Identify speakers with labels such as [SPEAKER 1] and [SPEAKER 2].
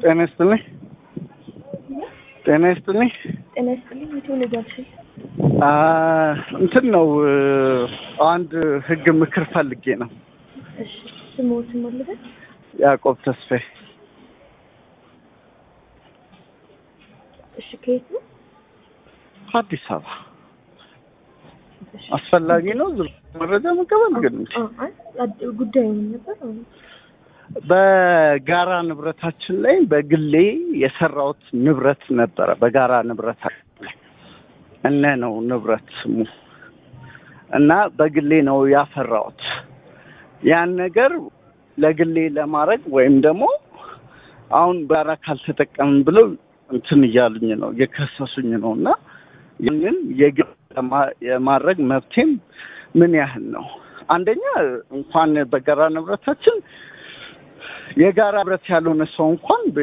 [SPEAKER 1] ጤና ይስጥልኝ። ጤና ይስጥልኝ።
[SPEAKER 2] ጤና ይስጥልኝ። የትውልድ አልሽኝ?
[SPEAKER 1] አ እንትን ነው አንድ ህግ ምክር ፈልጌ ነው።
[SPEAKER 2] እሺ ስሞትን መልበል
[SPEAKER 1] ያዕቆብ ተስፋዬ
[SPEAKER 2] እሺ ከየት ነው?
[SPEAKER 1] አዲስ አበባ አስፈላጊ ነው ዝም መረጃ መቀበል ግን
[SPEAKER 2] አ- አይ አድ- ጉዳዩ ምን ነበር? አሁን
[SPEAKER 1] በጋራ ንብረታችን ላይ በግሌ የሰራሁት ንብረት ነበረ። በጋራ ንብረታችን ላይ እነ ነው ንብረት ስሙ እና በግሌ ነው ያፈራሁት። ያን ነገር ለግሌ ለማድረግ ወይም ደግሞ አሁን ጋራ ካልተጠቀምን ብለው እንትን እያሉኝ ነው እየከሰሱኝ ነው እና ይህንን የግል ለማ- የማድረግ መብቴም ምን ያህል ነው? አንደኛ እንኳን በጋራ ንብረታችን የጋራ ንብረት ያልሆነ ሰው እንኳን